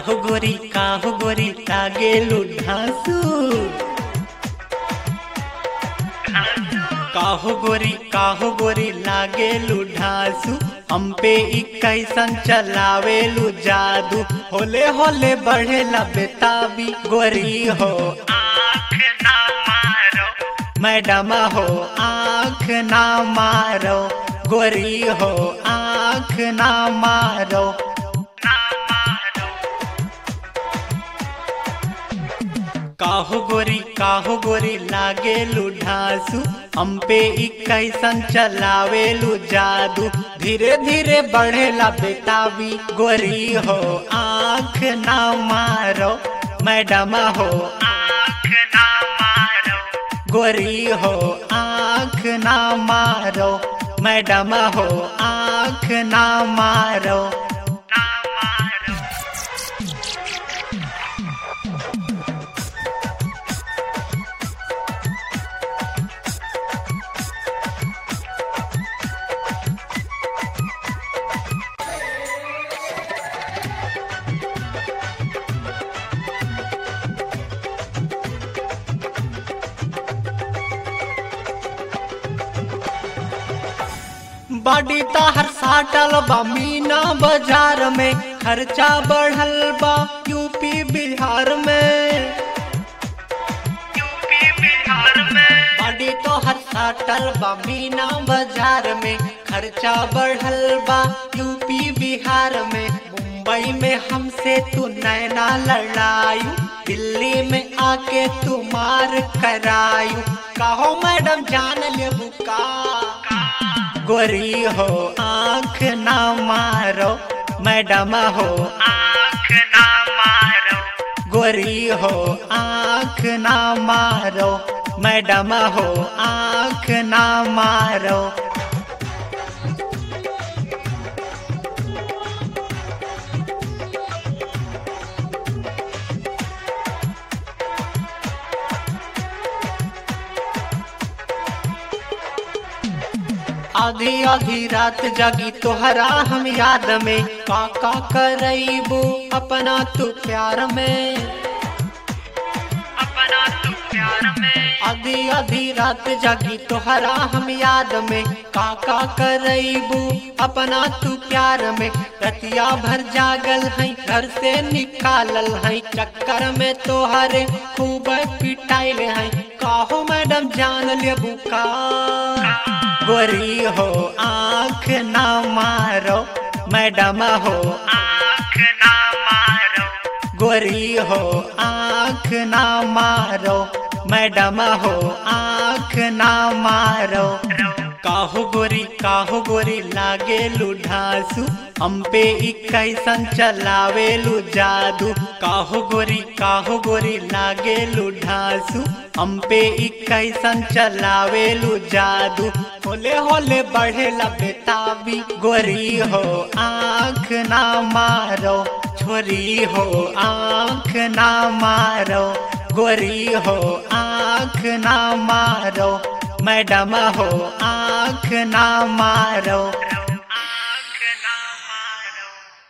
काहो गोरी काहो गोरी लागेलु ढांसू काहो गोरी काहो गोरी लागेलु ढांसू हम पे ई कैसन चलावेलु जादू होले होले बढ़ेला बेताबी गोरी हो आँख ना मारो मैडम हो आँख ना मारो गोरी हो आँख ना मारो काहो गोरी काहो गोरी लागेलु ढांसू हम पे ई कैसन चलावेलु जादू धीरे धीरे बढ़ेला बेताबी गोरी हो आँख ना मारो मैडम हो आँख ना मारो गोरी हो आँख ना मारो मैडम हो आँख ना मारो बड़ी ताहर साटल बा मीना बाजार में खर्चा बढ़ल बा यूपी बिहार में बड़ी तोहर साटल बा मीना बाजार में खर्चा बढ़ल बा यूपी बिहार में मुंबई में हमसे तू नैना लड़ायू दिल्ली में आके तू मार करायू कहो मैडम जान ले बुका गोरी हो आँख ना मारो मैडम हो आँख ना मारो गोरी हो आँख ना मारो मैडम हो आँख ना मारो आधी आधी रात जागी तोहरा हम याद में काका करैबू अपना तू प्यार में अपना तू प्यार में आधी आधी रात जागी तोहरा हम याद में काका करैबू अपना तू प्यार में रतिया भर जागल है घर से निकालल है चक्कर में तोहरे खूब पिटाइल है काहो मैडम जान ले बुका गोरी हो आँख ना मारो मैडम हो आँख ना मारो गोरी हो आँख ना मारो मैडम हो आँख ना मारो काहो गोरी काहो गोरी लागेलु ढांसू हम पे ई कैसन चलावेलु जादू काहो गोरी काहो गोरी लागेलु ढांसू हम पे ई कैसन चलावेलु जादू होले होले बढ़ेला बेताबी गोरी हो आँख ना मारो छोरी हो आँख ना मारो गोरी हो आँख ना मारो मैडम हो आँख ना मारो